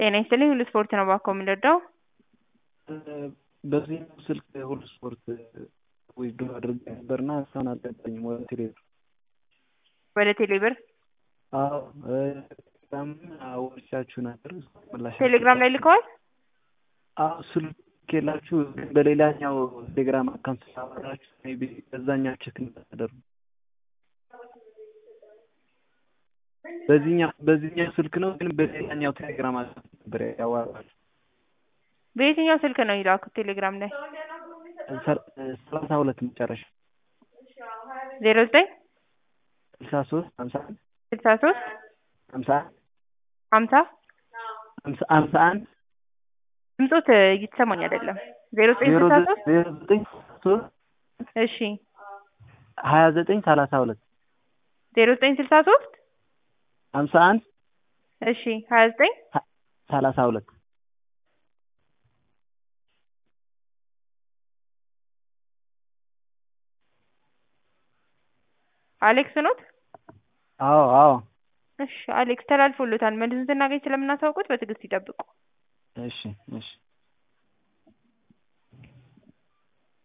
ጤና ይስጥልኝ ሁሉ ስፖርት ነው እባክዎ የሚረዳው? በዚህ ስልክ ሁሉ ስፖርት ዊዝድሮ አድርጌ ነበርና እስካሁን አልገባኝም ወደ ቴሌ ብር። ወደ ቴሌ ብር አዎ ቴሌግራም አውርቻችሁ ነበር ምላሽ ቴሌግራም ላይ ልከዋል? አዎ ስልክ የላችሁ ግን በሌላኛው ቴሌግራም አካውንት ስላወራችሁ ሜይ ቢ በዛኛው ቼክ እንዳታደርጉ በዚህኛው በዚህኛው ስልክ ነው ግን በሌላኛው ቴሌግራም አካውንት ነበር ያዋራችሁ በየትኛው ስልክ ነው የላኩት ቴሌግራም ላይ? ሰላሳ ሁለት መጨረሻ ዜሮ ዘጠኝ ስልሳ ሶስት ሀምሳ አንድ ስልሳ ሶስት ሀምሳ አንድ ሀምሳ ሀምሳ ሀምሳ አንድ ድምፆት እየተሰማኝ አይደለም። ዜሮ ዘጠኝ ዜሮ ስልሳ ሶስት ዜሮ ዘጠኝ ሶስት እሺ ሀያ ዘጠኝ ሰላሳ ሁለት ዜሮ ዘጠኝ ስልሳ ሶስት ሀምሳ አንድ እሺ ሀያ ዘጠኝ ሰላሳ ሁለት አሌክስ ኖት? አዎ አዎ እሺ አሌክስ ተላልፎሎታል። መልሱን ስናገኝ ስለምናሳውቁት በትዕግስት ይጠብቁ። እሺ እሺ